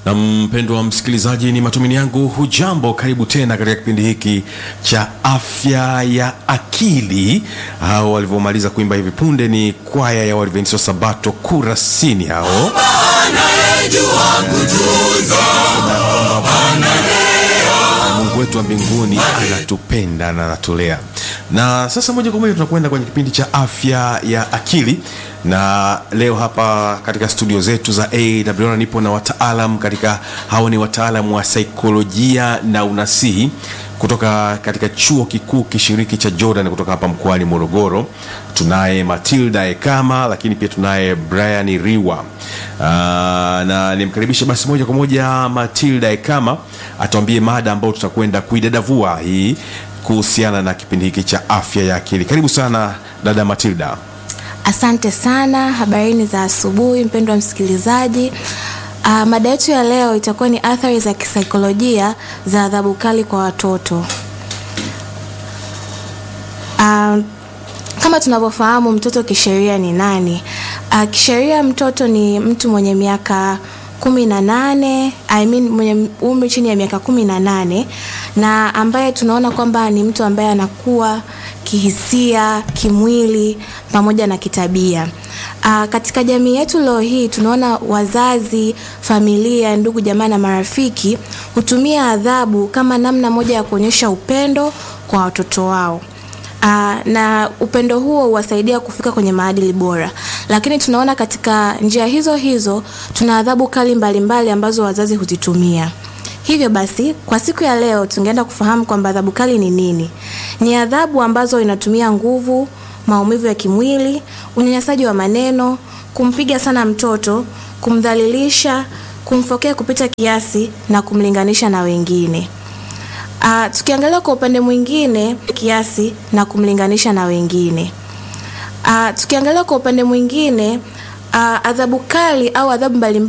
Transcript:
Na mpendwa msikilizaji, ni matumaini yangu hujambo. Karibu tena katika kipindi hiki cha afya ya akili. Hao walivyomaliza kuimba hivi punde ni kwaya ya Waadventista Sabato Kurasini hao Mungu wetu wa mbinguni anatupenda na anatulea. Na sasa moja kwa moja tunakwenda kwenye kipindi cha afya ya akili, na leo hapa katika studio zetu za AWR nipo na wataalam katika, hao ni wataalam wa saikolojia na unasihi kutoka katika chuo kikuu kishiriki cha Jordan kutoka hapa mkoani Morogoro. Tunaye Matilda Ekama, lakini pia tunaye Brian Riwa. Aa, na nimkaribishe basi moja kwa moja Matilda Ekama atuambie mada ambayo tutakwenda kuidadavua hii kuhusiana na kipindi hiki cha afya ya akili. Karibu sana dada Matilda. Asante sana. Habarini za asubuhi, mpendwa msikilizaji. Uh, mada yetu ya leo itakuwa ni athari za kisaikolojia za adhabu kali kwa watoto. Uh, kama tunavyofahamu mtoto kisheria ni nani? Uh, kisheria mtoto ni mtu mwenye miaka kumi na nane I mean, mwenye umri chini ya miaka kumi na nane na ambaye tunaona kwamba ni mtu ambaye anakuwa kihisia, kimwili pamoja na kitabia. Uh, katika jamii yetu leo hii tunaona wazazi, familia, ndugu, jamaa na marafiki hutumia adhabu kama namna moja ya kuonyesha upendo kwa watoto wao. Uh, na upendo huo huwasaidia kufika kwenye maadili bora, lakini tunaona katika njia hizo hizo tuna adhabu kali mbalimbali mbali ambazo wazazi huzitumia. Hivyo basi kwa siku ya leo tungeenda kufahamu kwamba adhabu kali ni nini. Ni adhabu ambazo inatumia nguvu, maumivu ya kimwili, unyanyasaji wa maneno, kumpiga sana mtoto, kumdhalilisha, kumfokea kupita kiasi na kumlinganisha na wengine. Uh, tukiangalia kwa upande mwingine kiasi na kumlinganisha na wengine. Uh, tukiangalia kwa upande mwingine uh, adhabu kali au adhabu mbalimbali